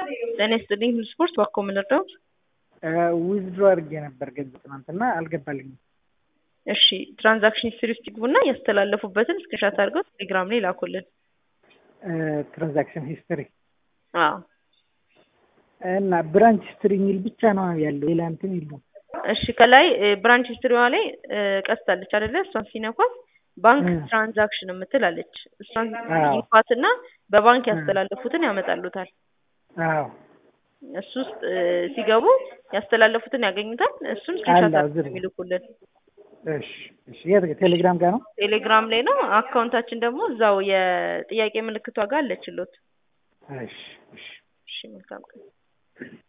ጤና ይስጥልኝ ሁሉ ስፖርት ባኮ ምንርዳው ዊዝድሮ አድርጌ ነበር ገንዘብ ትናንትና አልገባልኝም። እሺ ትራንዛክሽን ሂስትሪ ውስጥ ይግቡና ያስተላለፉበትን ስክሪንሻት አድርገው ቴሌግራም ላይ ላኩልን። ትራንዛክሽን ሂስትሪ አዎ እና ብራንች ሂስትሪ የሚል ብቻ ነው ያለው፣ ሌላ እንትን የለውም። እሺ ከላይ ብራንች ሂስትሪዋ ላይ ቀስታለች አይደለ? እሷን ሲነኳት ባንክ ትራንዛክሽን የምትል አለች። እሷን ይንኳትና በባንክ ያስተላለፉትን ያመጣሉታል። አዎ እሱ ውስጥ ሲገቡ ያስተላለፉትን ያገኙታል። እሱን ስክሪንሻት አድርገው የሚልኩልን። እሺ እሺ። የት ቴሌግራም ጋር ነው? ቴሌግራም ላይ ነው። አካውንታችን ደግሞ እዛው የጥያቄ ምልክቷ ጋር አለችሎት። እሺ እሺ። እሺ መልካም ቀን።